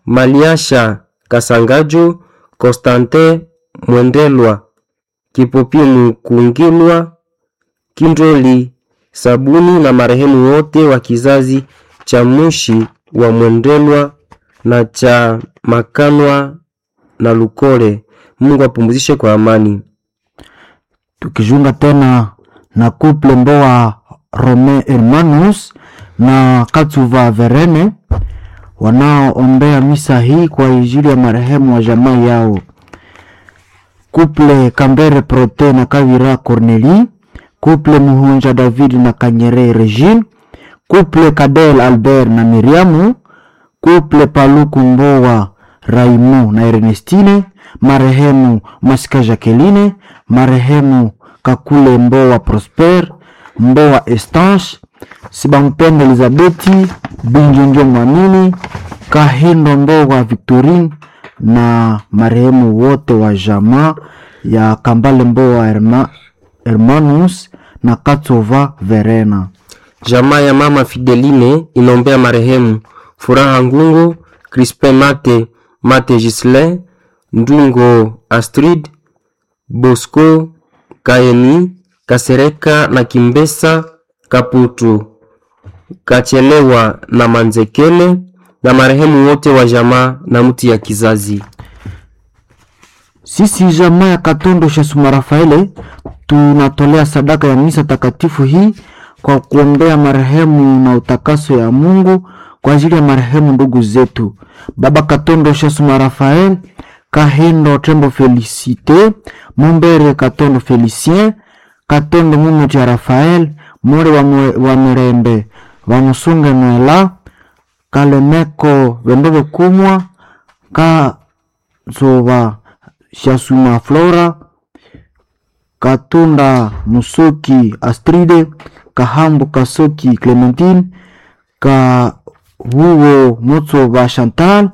Maliasha Kasangajo, Constantin Mwendelwa, Kipopimu Kungilwa, Kindoli Sabuni na marehemu wote wa kizazi cha Mushi wa Mwendelwa na cha Makanwa na Lukole. Mungu apumzishe kwa amani. tukijunga tena na couple Mboa Rome Hermanus na Katsuva Verene wanaoombea misa hii kwa ajili ya marehemu wa jamaa yao. Couple Kambere Prote na Kavira Corneli, couple Muhunja David na Kanyere Regine, couple Kadel Albert na Miriamu, couple Paluku Mboa Raimu na Ernestine, marehemu Masika Jacqueline, marehemu Kakule Mboa Prosper, Mboa Estanche, Sibampende Elizabeti, Binjonjo Mwamini, Kahindo Mboa Victorine na marehemu wote wa jamaa ya Kambale Mboa Herma, Hermanus na Katsova Verena. Jamaa ya mama Fideline inaombea marehemu Furaha Ngungo, Crispin Mate, Mate Gislin, Ndungo Astrid, Bosco Kaeni, Kasereka na Kimbesa Kaputu, Kachelewa na Manzekele na marehemu wote wa jamaa na mti ya kizazi. Sisi jamaa ya Katondo Shesuma Rafaele tunatolea sadaka ya misa takatifu hii kwa kuombea marehemu na utakaso ya Mungu kwa ajili ya marehemu ndugu zetu Baba Katondo Shesuma Rafael, Kahindo Tembo Felicite, Mumbere Katondo Felicien, Katondo Mumuti ya Rafael, More wa, mwe- wa Mirembe, Vamusunge Nwela, Kalemeko Vendove Kumwa, Kazoba Shasuma Flora, Katunda Musoki Astride, Kahambo Kasoki Clementine, Kahuo Motsoba Chantal,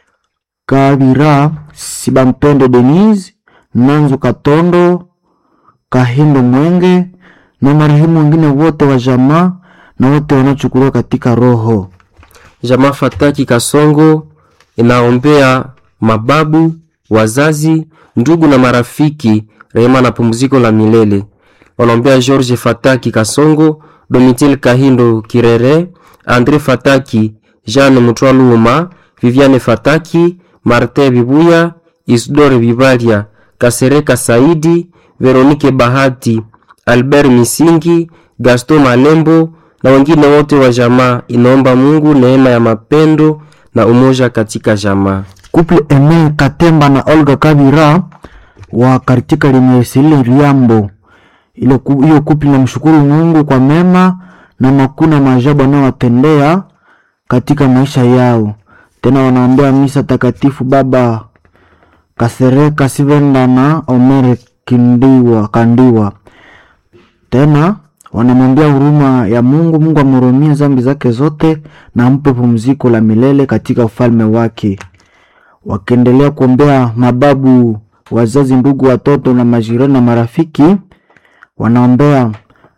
Kabira Sibampende Denise, Nanzo Katondo, Kahindo Mwenge na marehemu wengine wote wa jamaa na wote wanaochukuliwa katika roho. Jamaa Fataki Kasongo inaombea mababu, wazazi, ndugu na marafiki rehema na pumziko la milele. Wanaombea George Fataki Kasongo, Domitil Kahindo Kirere, Andre Fataki, Jeanne Mutwaluma, Viviane Fataki, Martin Bibuya, Isidore Bibalia, Kasereka Saidi, Veronike Bahati, Albert Misingi, Gaston Malembo na wengine wote wa jamaa. Inaomba Mungu neema ya mapendo na umoja katika jamaa. Couple Eme Katemba na Olga Kabira wa katika limesili Riambo. Ile ku- hiyo couple namshukuru Mungu kwa mema na makuna maajabu anayowatendea katika maisha yao. Tena wanaombea misa takatifu Baba Kasereka Sivenda na Omere Kindiwa Kandiwa. Tena wanamwambia huruma ya Mungu, Mungu amhurumie dhambi zake zote na ampe pumziko la milele katika ufalme wake wakiendelea kuombea mababu, wazazi, ndugu, watoto na majirani na marafiki. Wanaombea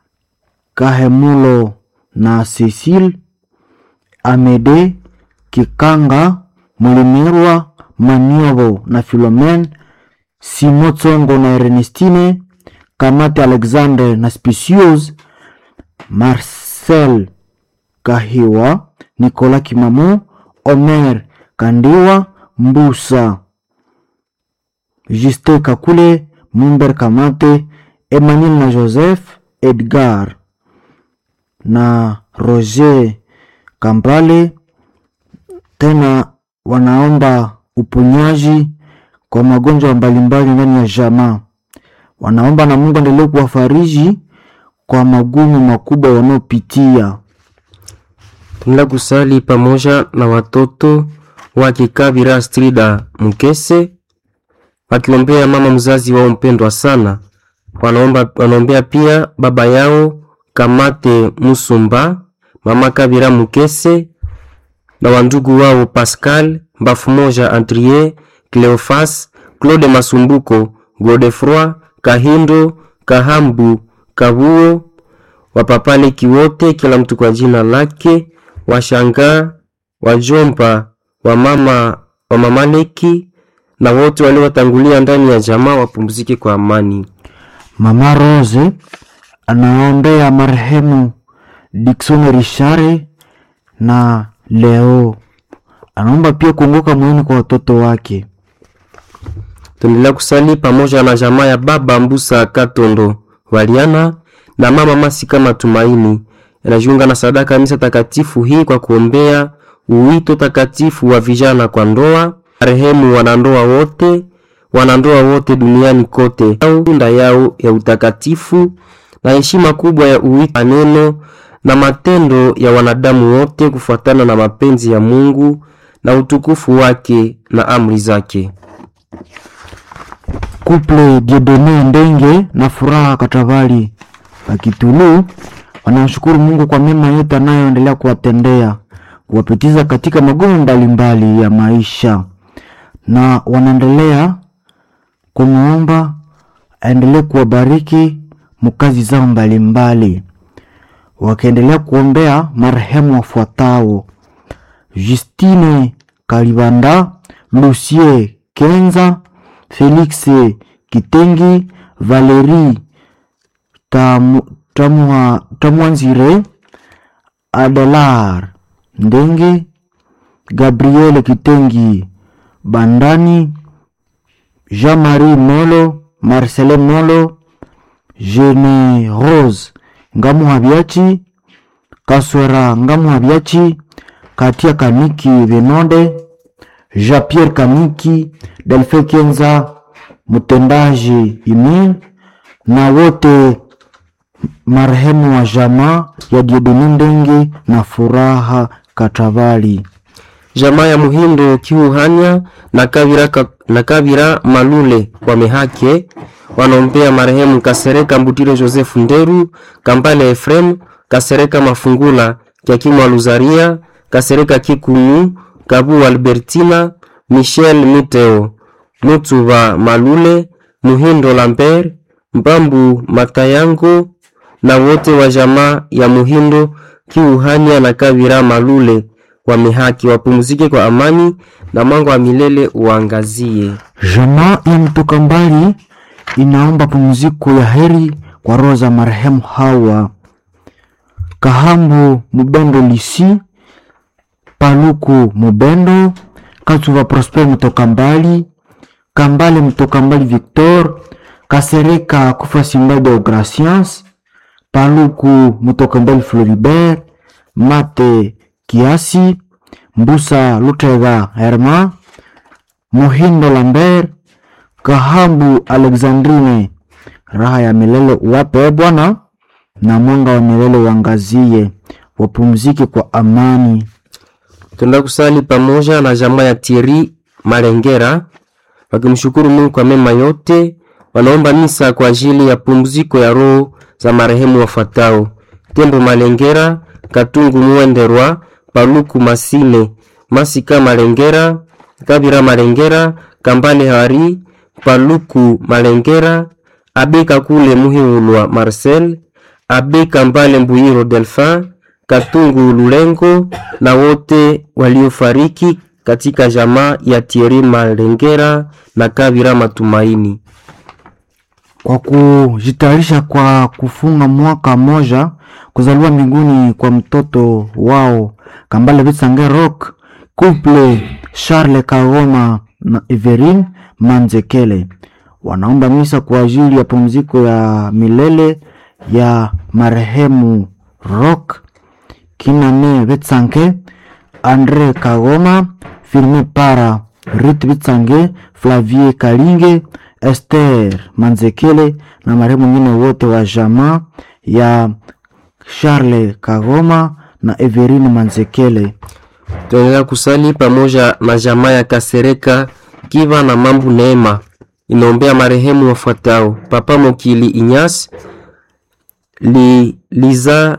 Kahemulo na Cecile Amede Kikanga Mulimirwa Maniovo na Filomen Simo Tsongo na Ernestine Kamate Alexander na Spicius Marcel Kahiwa Nikola Kimamu Omer Kandiwa Mbusa Juste Kakule Mumber Kamate Emmanuel na Joseph Edgar na Roger Kambale. Tena wanaomba uponyaji kwa magonjwa mbalimbali ndani ya jamaa. Wanaomba na Mungu endelee kuwafariji kwa magumu makubwa wanaopitia. Tunaenda kusali pamoja na watoto wake Kabira Strida Mkese wakiombea mama mzazi wao mpendwa sana. Wanaomba, wanaombea pia baba yao Kamate Musumba, mama Kabira Mkese na wandugu wao Pascal Mbafu moja Andrie, Cleofas, Claude Masumbuko, Godefroy Kahindo, Kahambu, Kabuo, wapapaleki wote, kila mtu kwa jina lake, washangaa, wajomba, wamama wa Mamaleki na wote waliowatangulia ndani ya jamaa wapumzike kwa amani. Mama Rose anaombea marehemu Dickson Richare na Leo. Anaomba pia kuongoka moyoni kwa watoto wake. Tuendelea kusali pamoja na jamaa ya baba Mbusa Katondo Waliana na mama Masika Matumaini yanajiunga na sadaka misa takatifu hii kwa kuombea uwito takatifu wa vijana kwa ndoa, marehemu wanandoa wote, wanandoa wote duniani kote, au tunda yao ya utakatifu na heshima kubwa ya uwito, maneno na matendo ya wanadamu wote kufuatana na mapenzi ya Mungu na utukufu wake na amri zake. Couple Dieudonne Ndenge na Furaha Katavali Akitulu wanamshukuru Mungu kwa mema yote anayoendelea kuwatendea, kuwapitiza katika magumu mbalimbali ya maisha, na wanaendelea kumwomba aendelee kuwabariki mukazi zao mbalimbali, wakiendelea kuombea marehemu wafuatao: Justine Kalibanda, Lucie Kenza, Felix Kitengi, Valerie Tamu- Tamwa- Tamwanzire, Adelar Ndenge, Gabriel Kitengi Bandani, Jean-Marie Molo, Marcelin Molo, Jeune Rose Ngamuhabiachi, Kaswera Ngamuhabiachi, Katia Kaniki Venonde, Jean-Pierre Kaniki, Delfe Kenza, mtendaji Imin na wote marehemu wa jamaa ya Dieudonne Ndenge na Furaha Katavali. jamaa ya Muhindo Kiuhanya na Kabira, ka, na Kabira Malule wamehake wanaombea marehemu Kasereka Mbutiro Joseph Nderu, Kambale Efrem, Kasereka Mafungula, Kiakimu Aluzaria, Kasereka Kikunu, Kabu Albertina, Michel Miteo, Mutuba Malule, Muhindo Lambert, Mbambu Matayango na wote wa jamaa ya Muhindo Kiuhanya na Kabira Malule wamehaki wapumzike kwa amani na mwanga wa milele uangazie. Jamaa ya mtoka mbali inaomba pumziko ya heri kwa roho za marehemu hawa Kahambu Mubendo Lisi, Paluku Mubendo, Katuva Prosper mtoka mbali, Kambale mtoka mbali Victor, Kasereka Kufa Simbado Gracians, Paluku mtoka mbali Floribert, Mate Kiasi, Mbusa Lutega Herma, Muhindo Lambert, Kahambu Alexandrine, raha ya milele uwape Bwana, na mwanga wa milele uangazie, wapumzike kwa amani. Tunaenda kusali pamoja na jamaa ya Thierry Malengera wakimshukuru Mungu kwa mema yote. Wanaomba misa kwa ajili ya pumziko ya roho za marehemu wafuatao: Tembo Malengera, Katungu Mwenderwa, Paluku Masine, Masika Malengera, Kabira Malengera, Kambale Hari, Paluku Malengera, Abe Kakule Muhiulwa Marcel, Abe Kambale Mbuyiro Delphin, Katungu Lulengo na wote waliofariki katika jamaa ya Thierry Malengera na Kabira Matumaini. kwa kujitayarisha kwa kufunga mwaka moja kuzaliwa mbinguni kwa mtoto wao Kambale Bitsange Rock couple Charles Kagoma na Everine Manzekele wanaomba misa kwa ajili ya pumziko ya milele ya marehemu Rock Kinane Bitsange Andre Kagoma Firme Para Rit Bitsange Flavie Kalinge Esther Manzekele na marehemu wengine wote wa jamaa ya Charles Kagoma na Everine Manzekele. Tunaendelea kusali pamoja na jamaa ya Kasereka Kiva na Mambu Neema inaombea marehemu wafuatao: Papa Mokili Inyas li, Liza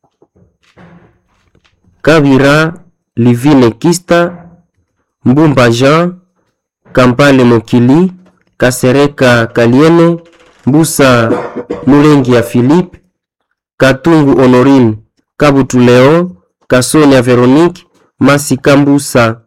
Kabira Livine Kista Mbumba Jean Kampale Mokili Kasereka Kaliene Mbusa Mulengi ya Philippe Katungu Honorine Kabutu Leo Kasonia Veronique Masika Mbusa